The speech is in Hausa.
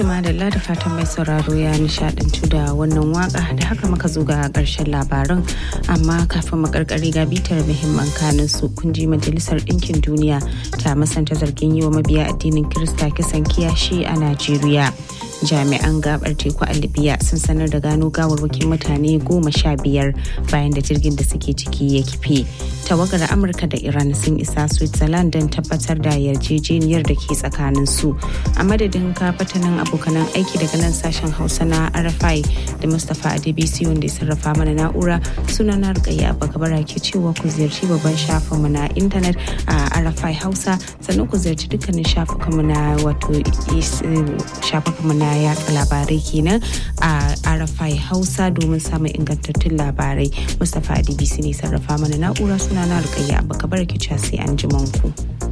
madalla da fatan mai sauraro ya nishadantu da wannan waka da haka muka zo ga karshen labaran amma kafin mu karkare ga bitar muhimman kanin su kun ji majalisar ɗinkin duniya ta masanta zargin yi wa mabiya addinin kirista kisan kiyashi a najeriya jami'an gabar teku a libya sun sanar da gano gawarwakin mutane goma sha biyar bayan da jirgin da suke ciki ya kife tawagar amurka da iran sun isa switzerland don tabbatar da yarjejeniyar da ke tsakanin su a madadin kafatanin abokanan aiki daga nan sashen hausa na rfi da mustapha adebisi wanda ya sarrafa mana na'ura suna na rikayya bagabara ke cewa ku ziyarci babban shafinmu na intanet a rfi hausa sannan ku ziyarci dukkanin shafukanmu na wato shafukanmu na yatsa labarai kenan a rfi hausa domin samun ingantattun labarai mustapha adebisi ne sarrafa mana na'ura suna na rikayya bagabara ke sai an ji ku.